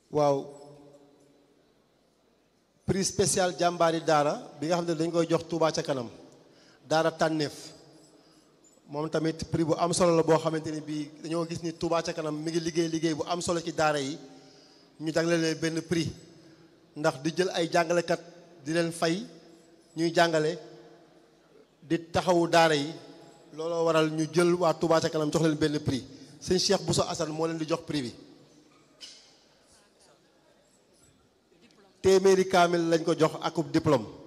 waaw prix spécial jàmbaari daara bi nga xam ne dañ koy jox Touba ca kanam daara tànneef moom tamit prix bu am solo la boo xamante ni bii dañoo gis ni Touba ca kanam mi ngi liggéey liggéey bu am solo ci daara yi ñu jagleel leen benn prix ndax di jël ay jàngalekat di leen fay ñuy jàngale di taxawu daara yi looloo waral ñu jël waa Touba ca kanam jox leen benn prix sëñ Cheikh Bousso Assane moo leen di jox prix bi téeméeri kaamil lañ ko jox akub diplôme